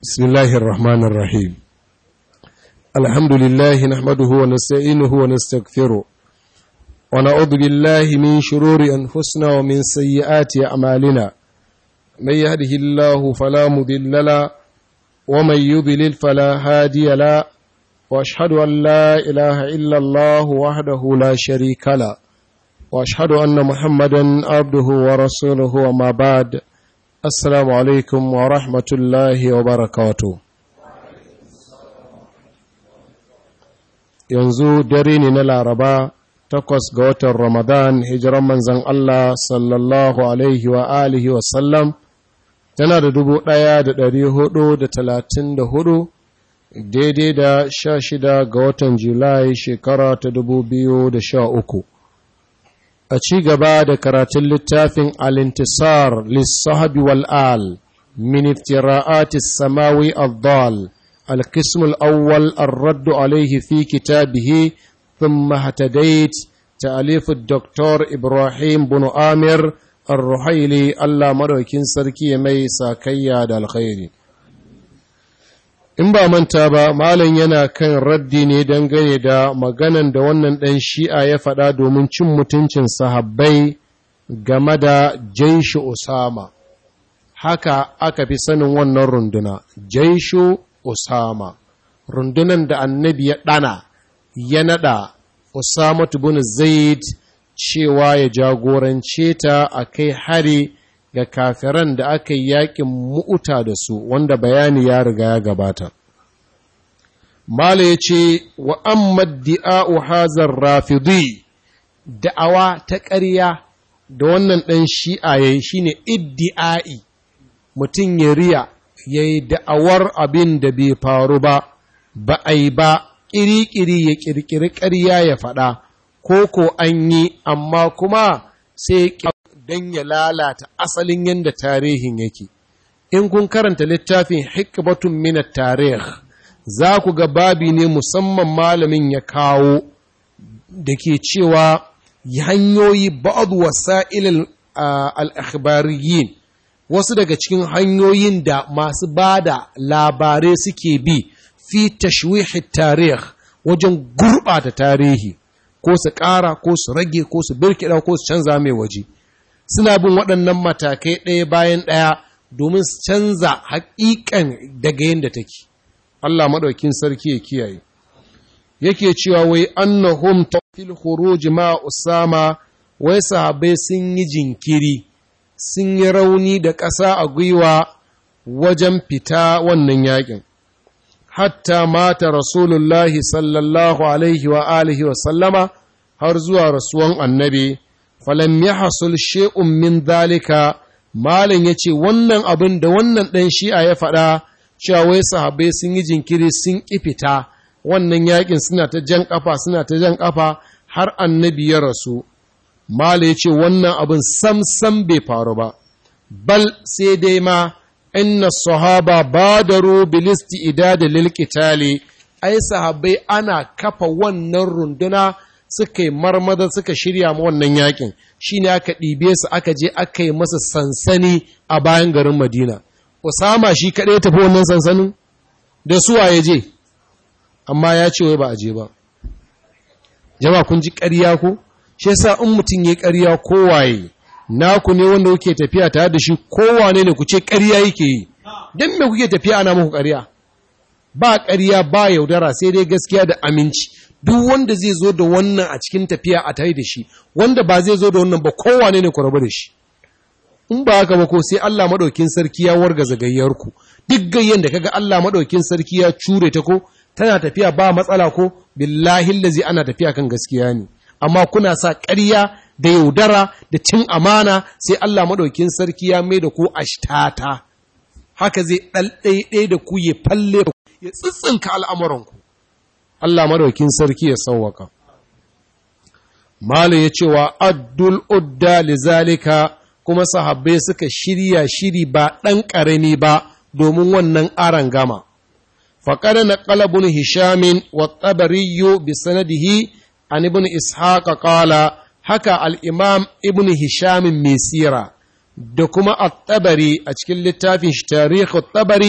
بسم الله الرحمن الرحيم الحمد لله نحمده ونستعينه ونستغفره ونعوذ بالله من شرور أنفسنا ومن سيئات أعمالنا من يهده الله فلا مضل له ومن يضلل فلا هادي له واشهد ان لا اله الا الله وحده لا شريك له واشهد ان محمدا عبده ورسوله وما بعد السلام عليكم ورحمه الله وبركاته yanzu dare ne na laraba takwas ga watan ramadan hijiran manzan allah sallallahu alaihi wa alihi wasallam tana da dubu ɗaya da ɗari hudu da talatin da hudu daidai da sha shida ga watan julai shekara ta dubu biyu da sha uku a ci gaba da karatun littafin alintisar lissahabi wal'al min iftira'atis samawi al-dal القسم الأول الرد عليه في كتابه ثم اهتديت تأليف الدكتور إبراهيم بن آمر الرحيلي الله مروكين سركي مي ساكيا دا الخير in ba manta ba malam yana kan raddi ne dangane da maganan da wannan ɗan shi'a ya faɗa domin cin mutuncin sahabbai game da jaishu usama haka aka fi sanin wannan runduna jaishu usama rundunan da annabi ya ɗana ya naɗa usama bin zaid cewa ya jagorance ta a kai hari ga kafiran da aka yi yakin mu'uta da su wanda bayani ya riga ya gabata. Mala ya ce, wa amma di'a'u hazar rafidi, da'awa ta ƙarya da wannan ɗan shi'a ya yi shi ne iddi'a'i, mutum ya riya ya yi da'awar abin da bai faru ba, ba a yi ba, ƙiri-ƙiri ya ƙirƙiri ƙarya ya faɗa, ko ko an yi, amma kuma sai don ya lalata asalin yadda tarihin yake. In kun karanta littafin hikbatun minat tarih, za ku ga babi ne musamman malamin ya kawo da ke cewa hanyoyi ba'ad wasa'il al-akhbariyin wasu daga cikin hanyoyin da masu ba da labarai suke bi fi tashwihi tarih wajen gurɓata tarihi ko su ƙara ko su rage ko su birkiɗa ko su canza mai waje. suna bin waɗannan matakai ɗaya bayan ɗaya domin su canza haƙiƙan daga yadda take. Allah maɗaukin sarki ya kiyaye. Yake cewa wai annahum tafil khuruj ma Usama wai sahabbai sun yi jinkiri, sun yi rauni da ƙasa a gwiwa wajen fita wannan yakin. Hatta mata Rasulullahi sallallahu alaihi wa alihi wa sallama har zuwa rasuwan annabi. falam ya hasul she'un min dalika malin ya ce wannan abin da wannan ɗan shi'a ya faɗa cewa wai sahabbai sun yi jinkiri sun ƙi fita wannan yakin suna ta jan ƙafa suna ta jan ƙafa har annabi ya rasu malin ya ce wannan abin sam sam bai faru ba bal sai dai ma inna sahaba badaru bilisti idada lil qitali ai sahabbai ana kafa wannan runduna suka yi marmada suka shirya ma wannan yakin shi ne aka ɗibe su aka je aka yi masa sansani a bayan garin madina usama shi kaɗai tafi wannan sansanin da suwa ya je amma ya ce wai ba a je ba jama kun ji ƙarya ko shi yasa in mutum ya ƙarya kowaye naku ne wanda kuke tafiya tare da shi kowane ne ku ce ƙarya yake yi don me kuke tafiya ana muku ƙarya ba ƙarya ba yaudara sai dai gaskiya da aminci duk wanda zai zo da wannan a cikin tafiya a tare da shi wanda ba zai zo da wannan ba kowane ne ku rabu da shi in ba haka ba ko sai Allah madaukin sarki ya warga zagayyar ku duk gayyen da kaga Allah madaukin sarki ya cure ta ko tana tafiya ba matsala ko billahi allazi ana tafiya kan gaskiya ne amma kuna sa ƙarya da yaudara da cin amana sai Allah madaukin sarki ya mai da ku ashtata haka zai ɗalɗaiɗai da ku ya falle ya tsitsinka al'amuranku Allah madaukin sarki ya sauwaka. Malu ya cewa addul udda lizalika kuma sahabbai suka shirya shiri ba ɗan ƙarami ba domin wannan aran gama. Faƙada na ƙalabun Hishamin wa tsabariyo bi sanadihi an ibn Ishaqa ƙala haka al'imam ibn Hishamin Mesira da kuma at-tabari a cikin littafin shi tarihi tabari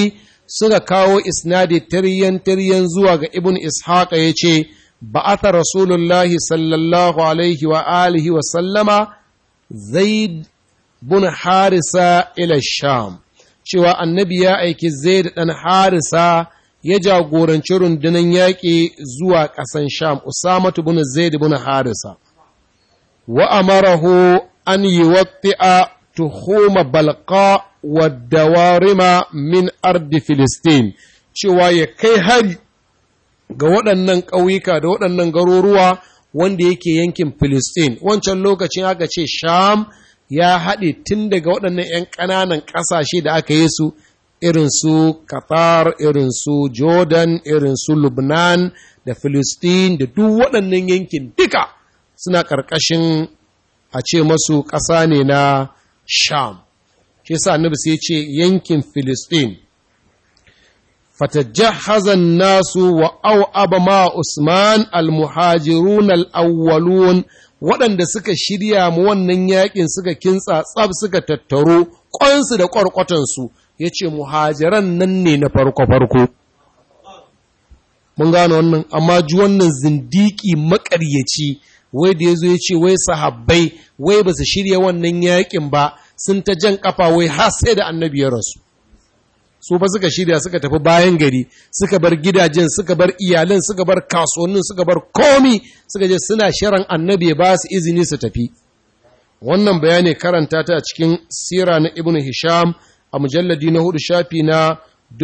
suka kawo isnadi tiryan tiryan zuwa ga ibn ishaq ya ce ba'atha rasulullahi sallallahu alaihi wa alihi wa sallama zaid bin harisa ila sham cewa annabi ya aiki zaid dan harisa ya jagoranci rundunar yaƙi zuwa ƙasan sham usamatu bin zaid bin harisa wa amarahu an yuwatti'a tuhuma balqa wa dawarima min ardi filistin cewa ya kai hari ga waɗannan ƙauyuka da waɗannan garuruwa wanda yake yankin filistin wancan lokacin aka ce sham ya haɗe tun daga waɗannan 'yan ƙananan ƙasashe da aka yi su irin su Qatar, irin su Jordan, irin su Lubnan da Filistin da duk waɗannan yankin duka suna ƙarƙashin a ce masu ƙasa ne na Sham. Shi sa annabi sai ce yankin Filistin. Fatajahazan nasu wa au ma Usman al-muhajirun al-awwalun waɗanda suka shirya mu wannan yakin suka kintsa tsab suka tattaro ƙwansu da ƙwarƙwatansu ya ce muhajiran nan ne na farko-farko. Mun gano wannan, amma ji wannan zindiki maƙaryaci, wai da ya zo ya ce wai sahabbai, wai ba su shirya wannan yakin ba, sun ta jan ƙafa wai har sai da annabi ya rasu. Su ba suka shirya suka tafi bayan gari, suka bar gidajen, suka bar iyalan, suka bar kasuwannin, suka bar komi, suka je suna shirin annabi ya ba su izini su tafi. Wannan bayani karanta ta a cikin sira na Ibn Hisham a mujalladi na hudu shafi na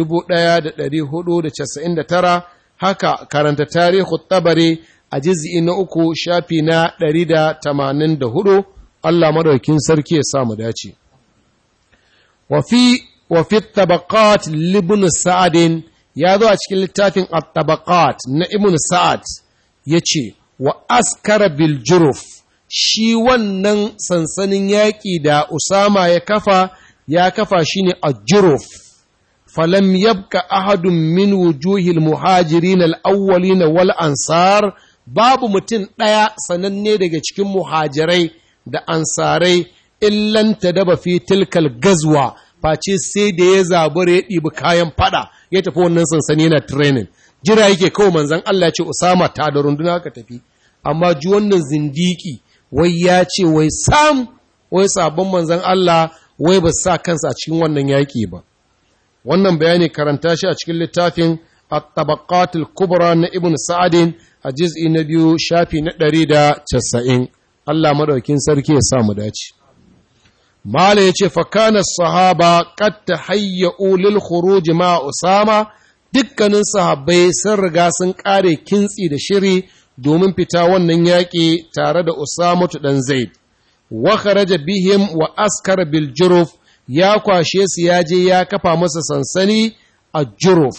1499 haka karanta tarihu tabari a jiz'i na uku shafi na 184 Allah madaukin sarki ya samu dace wafi wafi tabaqat libn sa'adin ya zo a cikin littafin at-tabaqat na ibn sa'ad yace wa askara bil juruf shi wannan sansanin yaƙi da Usama ya kafa ya kafa shi ne a juruf falam yabka ahadun min wujuhil muhajirin al'awwalin wal ansar babu mutum ɗaya sananne daga cikin muhajirai da ansarai illan ta daba fi tilkal gazwa face sai da ya zabura ya ɗibi kayan fada ya tafi wannan sansani yana training jira yake kawai manzan Allah ce Usama ta da runduna ka tafi amma ji wannan zindiki wai ya ce wai sam wai sabon manzan Allah wai ba sa kansa a cikin wannan yaƙi ba wannan bayani karanta shi a cikin littafin at-tabaqatul kubra na ibn sa'adin a juz'i na biyu shafi na ɗari da casa'in Allah madaukin sarki ya sa mu dace mala yace fa kana sahaba qad tahayya'u lil khuruj ma usama dukkanin sahabbai sun riga sun kare kintsi da shiri domin fita wannan yaƙi tare da usamatu dan zaid wa kharaja bihim wa askar bil juruf ya kwashe su ya je ya kafa masa sansani a juruf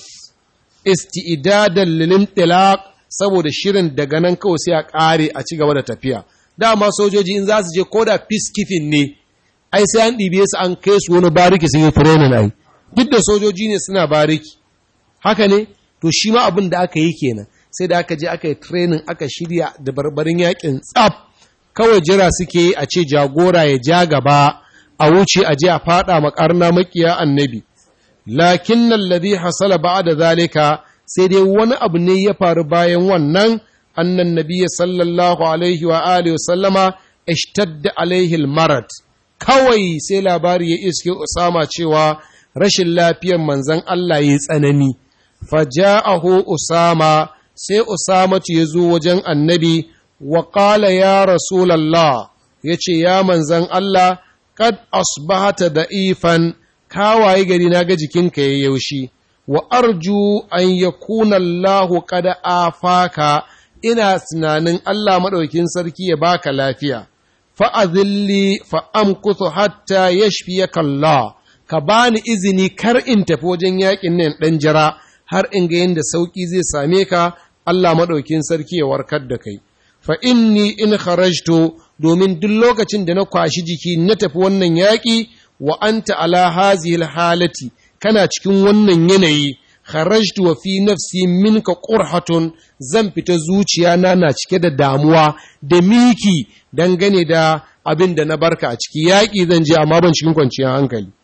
isti'dadan lil intilaq saboda shirin daga nan kawai sai a kare a ci gaba da tafiya dama sojoji in za su je koda peacekeeping ne ai sai an ɗibe su an kai su wani bariki sun yi training ai duk da sojoji ne suna bariki haka ne to shi ma abin da aka yi kenan sai da aka je aka yi training aka shirya da barbarin yakin tsaf kawai jira suke yi a ce jagora ya ja gaba a wuce a je a fada makarna makiya annabi lakin nan ladhi hasala ba'da zalika sai dai wani abu ne ya faru bayan wannan annan nabiyyi sallallahu alaihi wa alihi wa sallama ishtadda alaihi almarad kawai sai labari ya iske Usama cewa rashin lafiyar manzon Allah ya tsanani faja'ahu Usama sai Usama ya zo wajen annabi wa qala ya rasulallah yace ya manzon Allah kad asbahata da'ifan kawaye gari na ga jikinka ya yaushi wa arju an yakuna Allah qad afaka ina tunanin Allah madaukin sarki ya baka lafiya fa azilli fa amkuthu hatta yashfiyaka Allah ka bani izini kar in tafi wajen yakin nan dan jira har in ga yanda sauki zai same ka Allah madaukin sarki ya warkar da kai fa inni in kharajtu domin duk lokacin da na kwashi jiki na tafi wannan yaƙi wa anta ala hazihil halati kana cikin wannan yanayi kharajtu wa fi nafsi minka qurhatun zan fita zuciya na na cike da damuwa da miki dangane da abin da na barka a ciki yaƙi zan je amma ban cikin kwanciyar hankali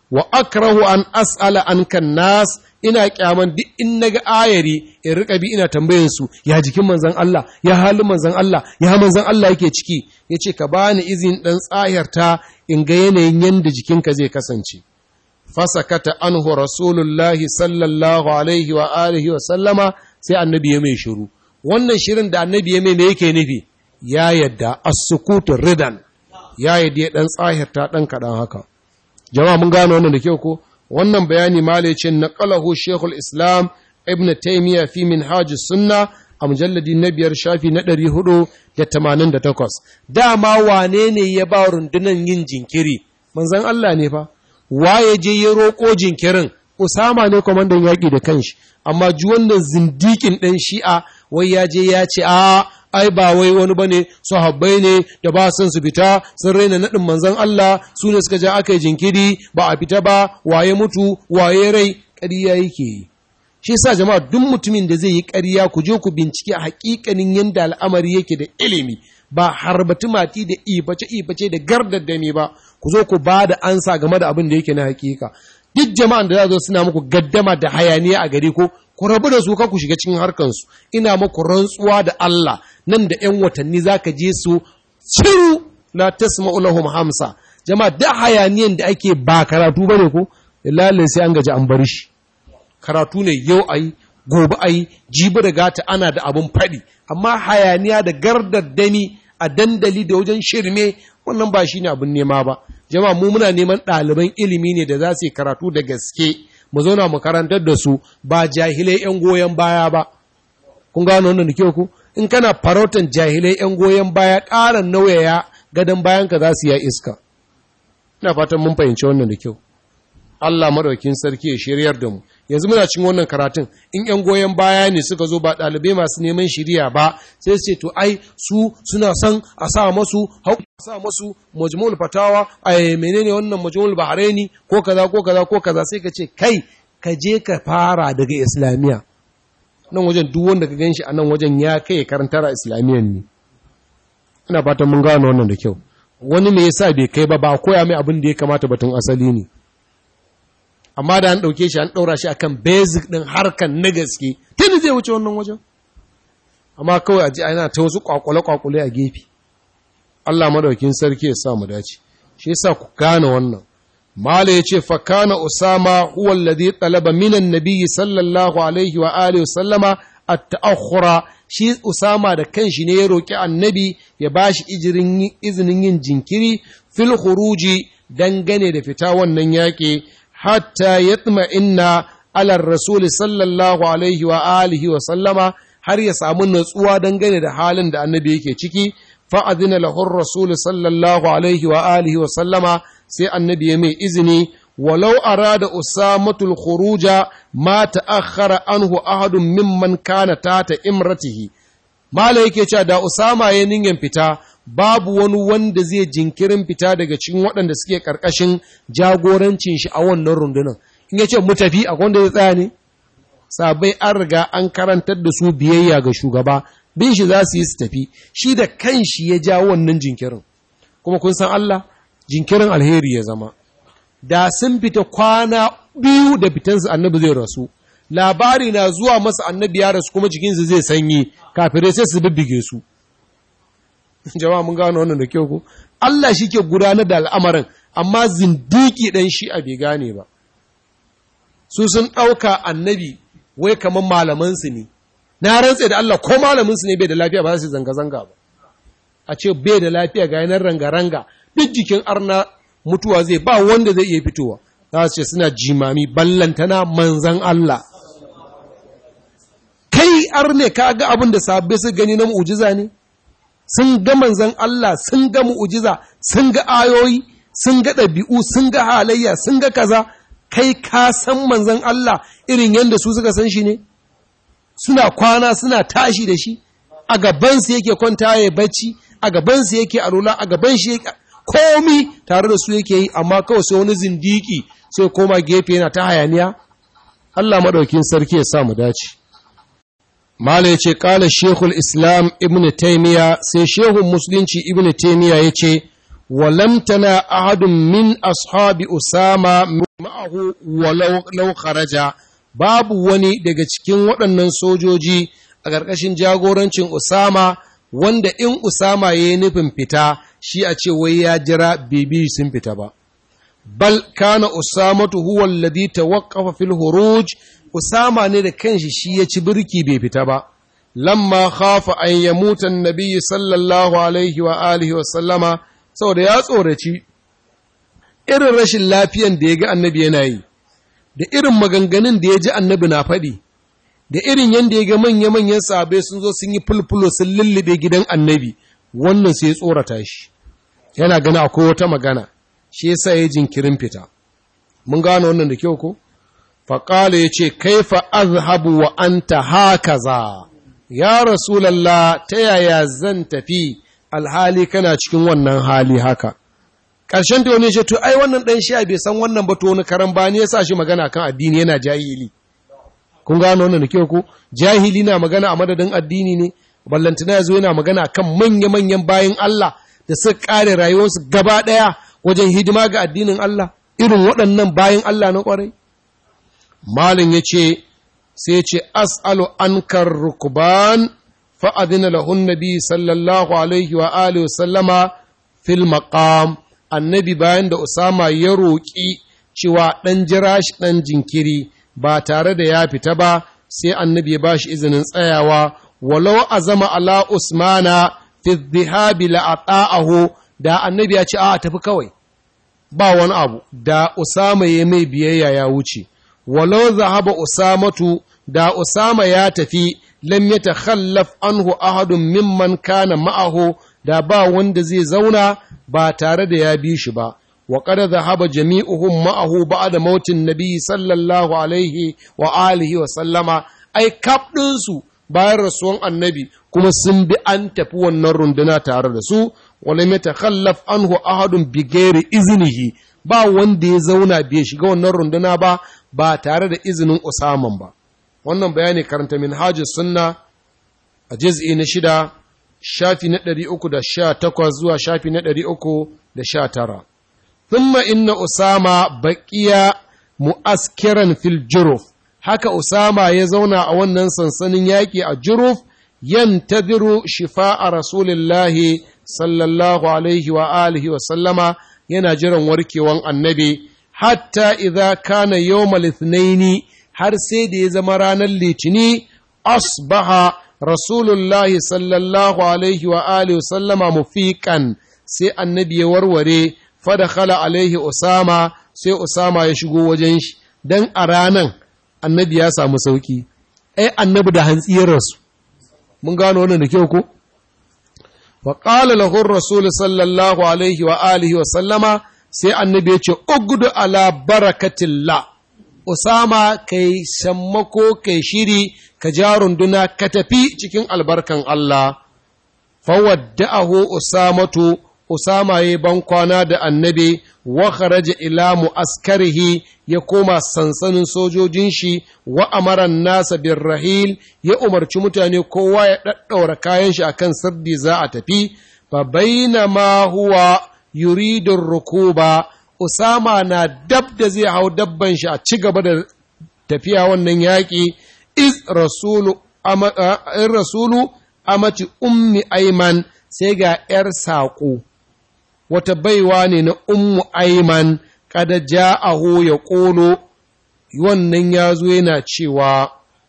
wa akrahu an as'ala an kan nas ina kyaman duk in naga ayari in rika bi ina tambayin su ya jikin manzon Allah ya halin manzon Allah ya manzon Allah yake ciki yace ka bani izin dan tsayarta in ga yanayin yanda jikinka zai kasance fasakata anhu rasulullahi sallallahu alaihi wa alihi wa sallama sai annabi ya mai shiru wannan shirin da annabi ya mai me yake nufi ya yadda as-sukutu ridan ya yadda ya dan tsahirta dan kadan haka jama'a mun gano wannan da kyau ko wannan bayani malaycin naqalahu shaykhul islam ibn taymiya fi minhaj sunna a mujalladi na biyar shafi na ɗari hudu da tamanin da takwas dama wane ne ya ba rundunan yin jinkiri manzan Allah ne fa waye je ya roƙo jinkirin Usama ne kwamandan yaƙi da kanshi amma ji wannan zindikin ɗan shi'a wai ya je ya ce a ai ba wai wani bane sahabbai ne da ba son su fita sun raina naɗin manzan Allah su ne suka ja aka yi jinkiri ba a fita ba waye mutu waye rai ƙarya yake yi shi yasa jama'a duk mutumin da zai yi ƙarya ku je ku bincike a haƙiƙanin yadda al'amari yake da ilimi ba harbatu mati da ibace ibace da gardaddame ba ku zo ku ba da ansa game da abin da yake na haƙiƙa duk jama'an da za zo suna muku gaddama da hayaniya a gari ko ku rabu da su ka ku shiga cikin harkansu ina muku rantsuwa da Allah nan da ‘yan watanni za ka je su ciru la tasma'u lahum hamsa jama'a da hayaniyan da ake ba karatu bane ko lalai sai an gaji an bar shi karatu ne yau a yi gobe a yi jibi da gata ana da abin faɗi amma hayaniya da gardaddami a dandali da wajen shirme wannan ba shi ne abin nema ba jama'a mu muna neman ɗaliban ilimi ne da za su yi karatu da gaske mu zauna mu karantar da su ba jahilai 'yan goyon baya ba kun gano wannan da kyau ku in kana farautan jahilai 'yan goyon baya ƙaran nauyaya gadon bayanka za su yi iska ina fatan mun fahimci wannan da kyau Allah madaukin sarki ya shiryar da mu yanzu muna cin wannan karatun in yan goyon baya ne suka zo ba ɗalibai masu neman shiriya ba sai su ce to ai su suna son a sa masu hau a sa masu majmu'ul fatawa ai menene wannan majmu'ul bahraini ko kaza ko kaza ko kaza sai ka ce kai ka je ka fara daga islamiya nan wajen duk wanda ka ganshi a nan wajen ya kai karantar islamiyan ne ina fatan mun gano wannan da kyau wani me yasa bai kai ba ba koya mai abin da ya kamata batun asali ne amma da an ɗauke shi an ɗaura shi akan basic ɗin harkan na gaske tuni zai wuce wannan wajen amma kawai a ji ana ta wasu kwakwale-kwakwale a gefe Allah madaukin sarki ya sa mu dace shi yasa ku gane wannan mala ya ce fa kana usama huwa alladhi talaba minan nabiyyi sallallahu alaihi wa alihi wa sallama at-ta'akhkhura shi usama da kanshi ne ya roki annabi ya bashi ijirin izinin yin jinkiri fil khuruji dangane da fita wannan yaƙi hatta yatma inna alar rasul sallallahu alaihi wa alihi wa sallama har ya samu natsuwa dangane da halin da annabi yake ciki fa adina lahu rasul sallallahu alaihi wa alihi wa sallama sai annabi ya mai izini walau arada usamatul khuruja ma ta'akhkhara anhu ahadun mimman kana tata imratihi mala yake cewa da usama ya ninyan fita babu wani wanda zai jinkirin fita daga cikin waɗanda suke ƙarƙashin jagorancin shi a wannan rundunar in ya ce mu tafi a wanda zai tsaya ne sabai an riga an karantar da su biyayya ga shugaba bin shi za su yi su tafi shi da kan shi ya ja wannan jinkirin kuma kun san Allah jinkirin alheri ya zama da sun fita kwana biyu da fitansu annabi zai rasu labari na zuwa masa annabi ya rasu kuma jikinsu zai sanyi kafirai sai su bibbige su jama'a mun gano wannan da kyau ko Allah shi ke gudanar da al'amarin amma zindiki ɗan shi a bai gane ba su sun ɗauka annabi wai kamar malamansu ne na rantse da Allah ko malaminsu ne bai da lafiya ba za su zanga-zanga ba a ce bai da lafiya ga yanar ranga-ranga duk jikin arna mutuwa zai ba wanda zai iya fitowa za su ce suna jimami ballantana manzan Allah kai arne ka ga abin da sabbai su gani na mu'ujiza ne sun ga manzan Allah sun ga mu'ujiza sun ga ayoyi sun ga ɗabi'u sun ga halayya sun ga kaza kai ka san manzan Allah irin yadda su suka san shi ne suna kwana suna tashi da shi a gabansu yake kwanta ya bacci a gabansu yake alula a gaban shi yake komi tare da su yake yi amma kawai sai wani zindiki sai koma gefe yana ta hayaniya Allah maɗaukin sarki ya sa mu dace Mala ya ce, Ƙala Shekul Islam Ibn Taimiyya, sai Shehun Musulunci Ibn Taimiyya ya ce, Walamtana ahadun min ashabi Usama ma'ahu walau kharaja babu wani daga cikin waɗannan sojoji a ƙarƙashin jagorancin Usama wanda in Usama ya yi nufin fita shi a ce wai ya jira bibi sun fita ba. Bal kana Usamatu huwa alladhi tawaqqafa fil huruj Usama ne da kanshi shi ya ci birki bai fita ba. Lamma khafa an yamuta an-nabiy sallallahu alaihi wa alihi wa sallama saboda ya tsoraci irin rashin lafiyan da ya ga annabi yana yi da irin maganganun da ya ji annabi na faɗi da irin yadda ya ga manya-manyan sahabai sun zo sun yi fulfulo sun lullube gidan annabi wannan sai ya tsorata shi yana gani akwai wata magana shi yasa ya jinkirin fita mun gane wannan da kyau ko faƙala ya ce kaifa azhabu wa anta hakaza ya rasulallah ta yaya zan tafi alhali kana cikin wannan hali haka ƙarshen da wani ya ce to ai wannan ɗan sha bai san wannan ba to wani karan bani ya sa shi magana kan addini yana jahili kun gano wannan da kyau ko jahili na magana a madadin addini ne ballantana ya zo yana magana kan manya-manyan bayan Allah da suka kare rayuwarsu gaba ɗaya wajen hidima ga addinin Allah irin waɗannan bayan Allah na ƙwarai malin ya ce sai ce as'alu ankar rukuban fa'adina lahun nabi sallallahu alaihi wa alihi wa sallama fil maqam annabi bayan da usama ya roƙi cewa ɗan jira shi ɗan jinkiri ba tare da ya fita ba sai annabi ya ba shi izinin tsayawa walau a zama ala usmana fi dhihabi la'ata'ahu da annabi ya ce a tafi kawai ba wani abu da usama ya mai biyayya ya wuce walau zahaba usamatu da usama ya tafi lam yatakhallaf anhu ahadun mimman kana ma'ahu da ba wanda zai zauna ba tare da ya bi shi ba وقد ذهب جميعهم معه بعد موت النبي صلى الله عليه وآله وسلم أي كابدنسو bayan rasuwan annabi kuma sun bi an tafi wannan runduna tare da su wala mai takhallaf anhu ahadun bi ghairi iznihi ba wanda ya zauna bai shiga wannan runduna ba ba tare da izinin Usaman ba wannan bayani karanta minhajus sunna a juz'i na shida shafi na 318 zuwa shafi na 319 ثم إن أسامة بقي مؤسكرا في الجرف haka Usama ya zauna a wannan sansanin yaƙi a Juruf yantadiru shifa'a Rasulillahi sallallahu alaihi wa alihi wa sallama yana jiran warkewan annabi hatta idza kana yawmal ithnaini har sai da ya zama ranar litini asbaha Rasulullahi sallallahu alaihi wa alihi wa sallama mufiqan sai annabi ya warware fadakhala alaihi Usama sai Usama ya shigo wajen shi dan a ranan annabi ya samu sauki ai annabi da hantsiyar rasu mun gano wannan da kyau ko wa qala lahu rasul sallallahu alaihi wa alihi wa sallama sai annabi ya ce ugdu ala barakatillah Usama kai sammako kai shiri ka ja runduna ka tafi cikin albarkan Allah fawadda'ahu usamatu Usama ya ban kwana da annabi wa kharaja ila mu'askarihi ya koma sansanin sojojin shi wa amaran nasa bin rahil ya umarci mutane kowa ya ɗaɗɗaura kayan shi akan sirdi za a tafi fa bainama huwa yuridun rukuba Usama na dab da zai hau dabban shi a ci gaba da tafiya wannan yaƙi iz rasulu in rasulu amati ummi aiman sai ga ‘yar saƙo’ wata baiwa ne na ummu aiman kada ja'ahu ya ƙolo wannan ya zo yana cewa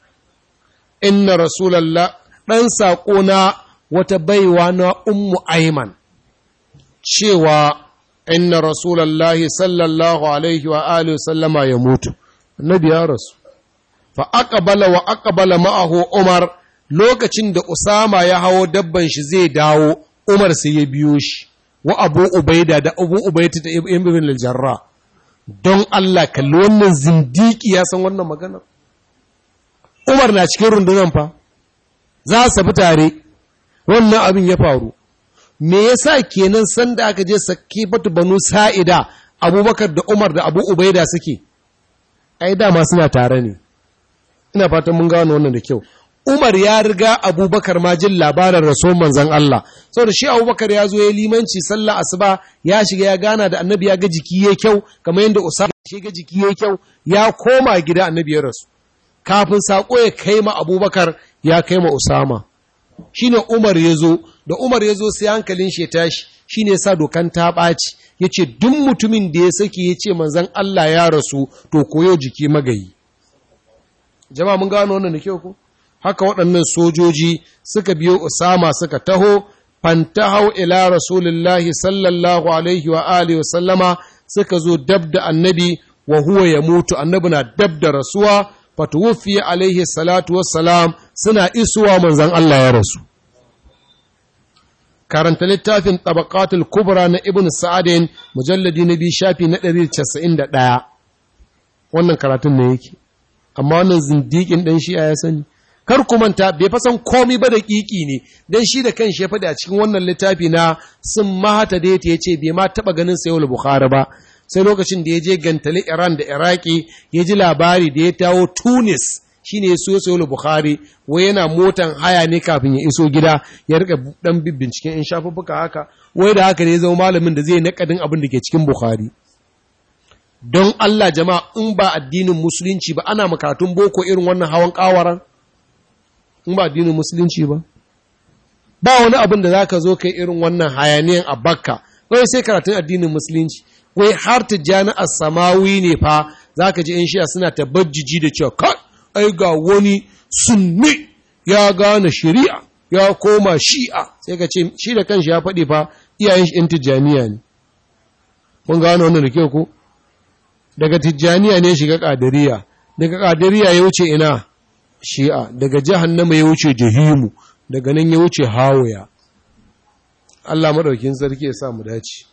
inna rasulallah ɗan saƙo na wata baiwa na ummu aiman cewa inna rasulallah sallallahu alaihi wa alihi sallama ya mutu annabi ya rasu fa aqbala wa aqbala ma'ahu umar lokacin da usama ya hawo dabban shi zai dawo umar sai ya biyo shi wa abu ubaida da abu ubaida da ibn al-jarra don Allah kalli wannan zindiki ya san wannan magana Umar na cikin rundunan fa za su fi tare wannan abin ya faru me yasa kenan sanda aka je sakifatu banu sa'ida abubakar da umar da abu ubaida suke ai dama suna tare ne ina fatan mun gano wannan da kyau Umar ya riga Abubakar ma jin labarin rasul manzon Allah saboda shi Abubakar ya zo ya limanci sallah asuba ya shiga ya gana da annabi ya ga jiki ya kyau kamar yadda Usama shi ga jiki yayi kyau ya koma gida annabi ya rasu kafin sako ya kai ma abubakar ya kai ma usama shine umar ya zo da umar ya zo sai hankalin shi ya tashi shine ya sa dokan ta ɓaci ya ce duk mutumin da ya saki ya ce manzan Allah ya rasu to koyo jiki magayi jama'a mun gano wannan da kyau ko haka waɗannan sojoji suka biyo usama suka taho fantahau ila rasulullahi sallallahu alaihi wa alihi wa sallama suka zo dab da annabi wa huwa ya mutu annabi na dab da rasuwa fatuwufi alaihi salatu wassalam suna isuwa manzan Allah ya rasu karanta littafin tabaqatul kubra na ibn sa'adin mujalladi na biyu shafi na 191 wannan karatun ne yake amma wannan zindikin dan shi'a ya sani kar ku manta bai fasan komai ba da kiki ne dan shi da kanshi ya faɗi a cikin wannan littafi na sun mahata da ya ce bai ma taɓa ganin sayul bukhari ba sai lokacin da ya je gantali Iran da Iraki ya ji labari da ya tawo Tunis shine ya so sayul Bukhari wai yana motan haya ne kafin ya iso gida ya rika dan binciken in shafuffuka haka wai da haka ne ya zama malamin da zai nakadin abin da ke cikin Bukhari don Allah jama'a in ba addinin musulunci ba ana makatun boko irin wannan hawan kawaran in ba addinin musulunci ba ba wani abin da zaka zo kai irin wannan hayaniyan a bakka wai sai karatun addinin musulunci wai har tijjani a samawi ne fa za ka ji in shiya suna tabajiji da cewa kai ai ga wani sunni ya gane shari'a ya koma shi'a sai ka ce shi da kanshi ya faɗi fa iyayen shi in tijjaniya ne mun gano wannan da kyau ko daga tijjaniya ne shiga ƙadiriya daga ƙadiriya ya wuce ina shi'a daga jahannama ya wuce jahimu daga nan ya wuce hawaya Allah maɗaukin sarki ya sa mu dace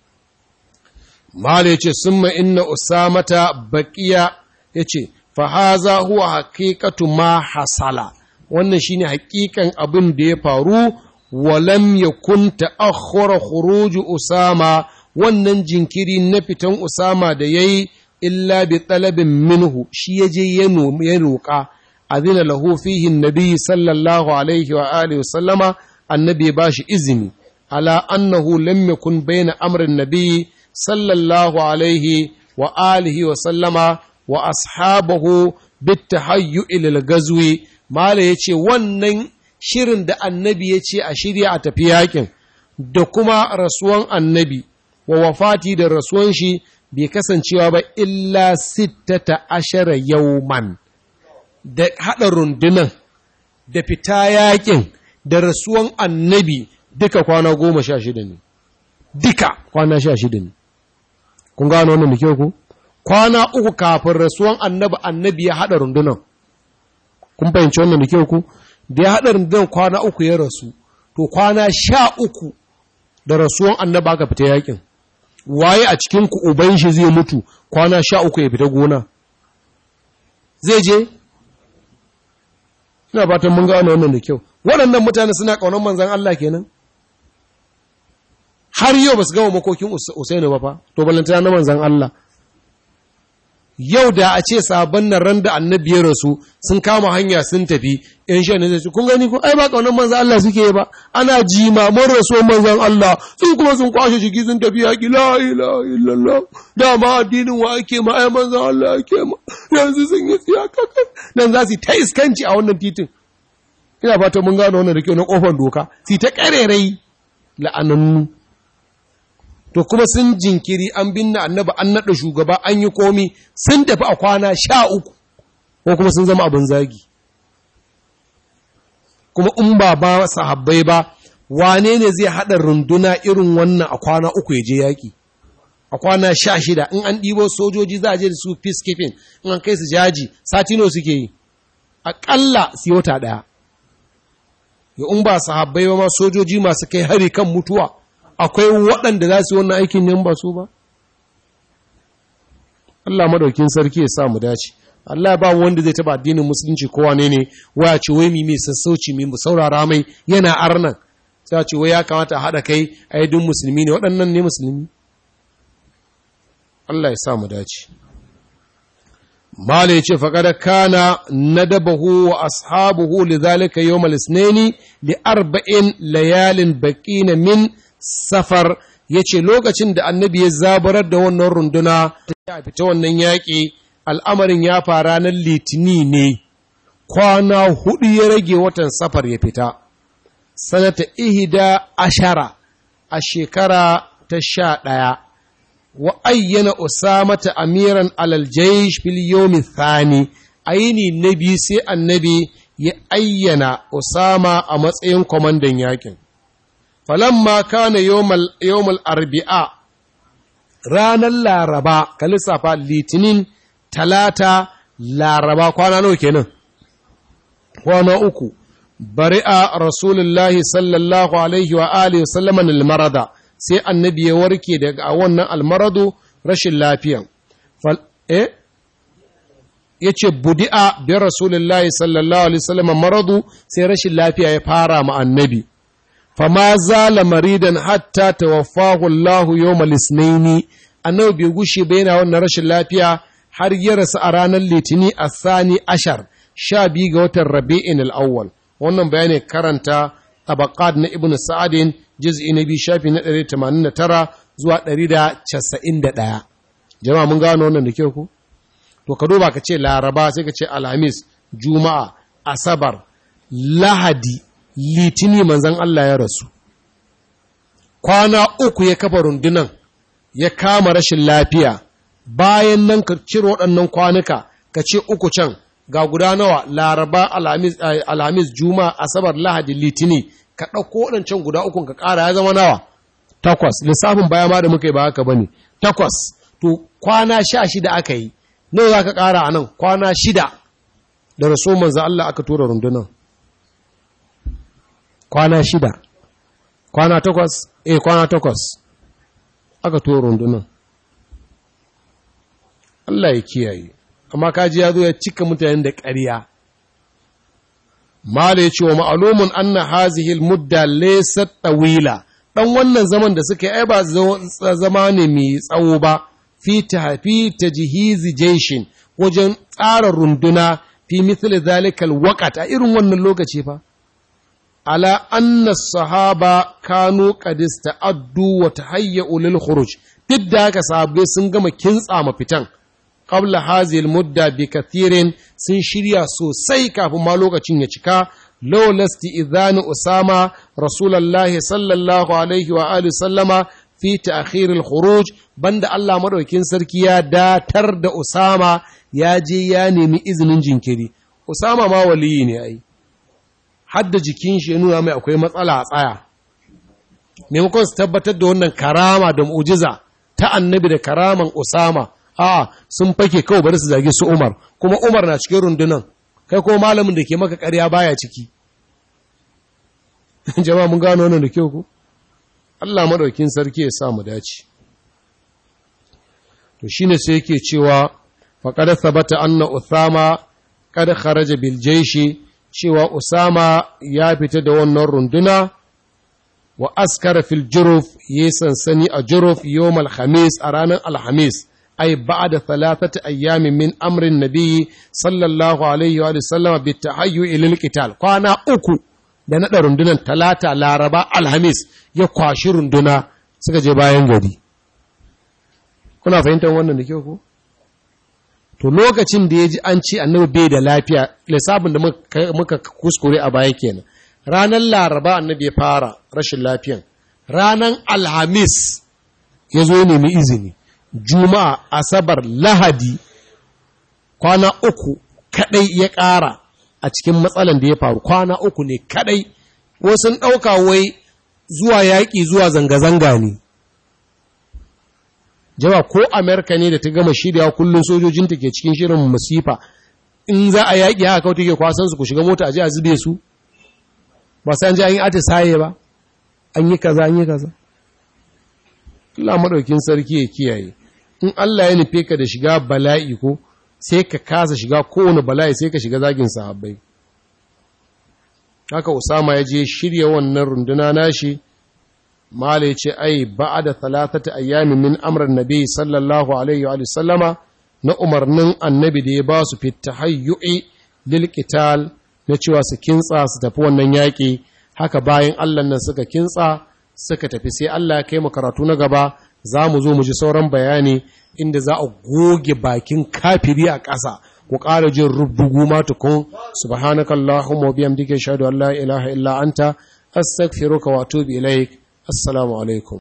Mala ya ce, Summa inna Usamata baƙiya ya ce, Fahaza huwa haƙiƙatu ma hasala, wannan shi ne haƙiƙan abin da ya faru, walam ya kunta akhura khuruju Usama, wannan jinkiri na fitan Usama da ya yi, illa bi talabin minhu, shi ya je ya roƙa, azina lahu fihi nabi sallallahu alaihi wa alihi wa sallama, annabi ba shi izini, ala annahu lam yakun bayna amrin nabi sallallahu alaihi wa alihi wa sallama wa ashabahu bitahayyu ilal gazwi mala yace wannan shirin da annabi yace a shirya a tafi yakin da kuma rasuwan annabi wa wafati da rasuwan shi bai kasancewa ba illa sittata ashara yauman da haɗa rundunan da fita yakin da rasuwan annabi duka kwana goma sha shida ne duka kwana sha shida ne kun gano wannan da kyau ku kwana uku kafin rasuwan annabi annabi ya haɗa rundunan kun fahimci wannan da kyau ku da ya haɗa rundunan kwana uku ya rasu to kwana sha uku da rasuwan annabi aka fita yakin waye a cikin ku uban shi zai mutu kwana sha uku ya fita gona zai je ina fatan mun gano wannan da kyau waɗannan mutane suna ƙaunar manzan Allah kenan har yau ba su gama makokin Usaini ba fa, to balantana na manzan Allah. Yau da a ce sabon nan ran da annabi ya rasu sun kama hanya sun tafi, ‘yan shan ne zai ce, kun gani ko, ai ba ƙaunar manzan Allah suke ba, ana jimaman rasuwar manzan Allah, sun kuma sun kwashe jiki sun tafi yaƙi, la ila illallah, dama addinin wa ake ma, ai manzan Allah ake ma, yanzu sun yi tsiya kakai, nan za su ta iskanci a wannan titin. Ina fata mun gano wannan da kyau na ƙofar doka, su ta ƙarerai la'anannu. to kuma sun jinkiri an binne annabi an naɗa shugaba an yi komi sun tafi a kwana sha uku ko kuma sun zama abin zagi kuma in ba ba sahabbai ba wane ne zai haɗa runduna irin wannan a kwana uku ya je yaƙi a kwana sha shida in an ɗibo sojoji za a je da su peacekeeping in an kai su jaji satino suke yi aƙalla su wata ɗaya ya in ba sahabbai ba ma sojoji masu kai hari kan mutuwa akwai waɗanda za su yi wannan aikin yan ba su ba? Allah madaukin sarki ya sa mu dace. Allah ba wanda zai taba addinin musulunci kowa ne ne waya ce wai mi mai sassauci mi mu saurara mai yana arnan sai ce wai ya kamata a haɗa kai a yi musulmi ne waɗannan ne musulmi Allah ya sa mu dace Mala ya ce faƙada kana nadabahu wa ashabuhu li zalika yawmal isnaini li arba'in layalin baqina min safar ya ce lokacin da annabi ya zabarar da wannan runduna ta fita wannan yaƙi al'amarin ya fara ranar litini ne kwana hudu ya rage watan safar ya fita sanata ihida ashara a shekara ta sha ɗaya wa ayyana usamata amiran alal jaysh fil yawmi thani aini na biyu sai annabi ya ayyana usama a matsayin kwamandan yakin falamma kana yawmal arbi'a ranar laraba ka lissafa litinin talata laraba kwana nawa kenan kwana uku bari'a rasulullahi sallallahu alaihi wa alihi wa sallaman almarada sai annabi ya warke daga wannan almaradu rashin lafiyan eh yace budi'a bi rasulullahi sallallahu alaihi wasallam maradu sai rashin lafiya ya fara ma annabi fama zala maridan hatta tawaffahu Allah yawmal isnaini annabi bai gushe ba yana wannan rashin lafiya har ya rasu a ranar litini a sani ashar sha biyu ga watan rabi'in al'awwal wannan bayani karanta tabaqat na ibnu sa'adin juz'i na biyu shafi na 189 zuwa 191 jama'a mun gano wannan da kyau ku to ka duba ka ce laraba sai ka ce alhamis juma'a asabar lahadi litini manzan Allah ya rasu kwana uku ya kafa rundunan ya kama rashin lafiya bayan nan ka cire waɗannan kwanuka ka ce uku can ga guda nawa laraba alhamis, alhamis juma'a asabar lahadi litini ka ɗauko waɗancan guda ukun ka ƙara ya zama nawa takwas lissafin baya ma da muka yi ba haka ba ne takwas to kwana sha shida aka yi nawa za ka ƙara a nan kwana shida da raso manzo Allah aka tura rundunan kwana shida kwana takwas eh kwana takwas aka tura rundunan Allah ya kiyaye amma kaji ya zo ya cika mutanen da ƙarya Mala ya ce wa ma'alumun anna hazihil mudda laysat tawila dan wannan zaman da suka yi ai ba zama ne mai tsawo ba fi tafi tajhizi jaishin wajen tsara runduna fi mithli zalikal waqt a irin wannan lokaci fa ala anna sahaba kanu qad ista'addu wa tahayyu lil khuruj duk da haka sahabbai sun gama kintsa mafitan qabla hazil mudda bi kathirin sun shirya sosai kafin ma lokacin ya cika law lasti idhanu usama rasulullahi sallallahu alaihi wa alihi sallama fi ta'khir al khuruj banda Allah madaukin sarki ya datar da usama ya je ya nemi izinin jinkiri usama ma waliyi ne ai hadda jikin shi ya nuna mai akwai matsala a tsaya maimakon su tabbatar da wannan karama da mu'jiza ta annabi da karaman usama a sun fake kawai bari su zage su Umar kuma Umar na cikin rundunan kai ko malamin da ke maka ƙarya baya ciki jama'a mun gano wannan da kyau ku Allah madaukin sarki ya sa mu dace to shine sai yake cewa faqad thabata anna Uthama kad kharaja bil jayshi cewa Usama ya fita da wannan runduna wa askara fil juruf yi sansani a juruf yawmal khamis a ranar alhamis أي بعد ثلاثة أيام من أمر النبي صلى الله عليه وآله وسلم بالتحيي إلى القتال قانا أكو da naɗa rundunar talata laraba alhamis ya kwashi runduna suka je bayan gari kuna fahimtar wannan da kyau ko to lokacin da ya ji an ce annabi bai da lafiya lissafin da muka kuskure a baya kenan ranar laraba annabi ya fara rashin lafiyan ranar alhamis ya zo nemi izini juma'a asabar lahadi kwana uku kadai ya ƙara a cikin matsalan da ya faru kwana uku ne kadai wasu ɗauka wai zuwa yaƙi zuwa zanga-zanga ne jawa ko amerika ne da ta gama shirya kullum sojojinta ke cikin shirin masifa in za a yaƙi haka kawai take kwasan su ku shiga mota a ji a zube su ba sai an ji an yi atisaye ba an yi kaza an yi kaza Allah maɗaukin sarki ya kiyaye in Allah ya nufe ka da shiga bala'i ko sai ka kasa shiga kowane bala'i sai ka shiga zagin sahabbai haka Usama ya je shirya wannan runduna nashi mala ya ce ai ba'ada talatata ayyamin min amran nabi sallallahu alaihi wa sallama na umarnin annabi da ya ba su fi tahayyu'i lil qital na cewa su kintsa su tafi wannan yaƙi haka bayan Allah nan suka kintsa suka tafi sai Allah ya kai mu karatu na gaba za mu zo mu ji sauran bayani inda za a goge bakin kafiri a ƙasa ku ƙara jin rubdugu ma tukun subhanakallahumma wa bihamdika ashhadu an la ilaha illa anta astaghfiruka wa atubu ilaik assalamu alaikum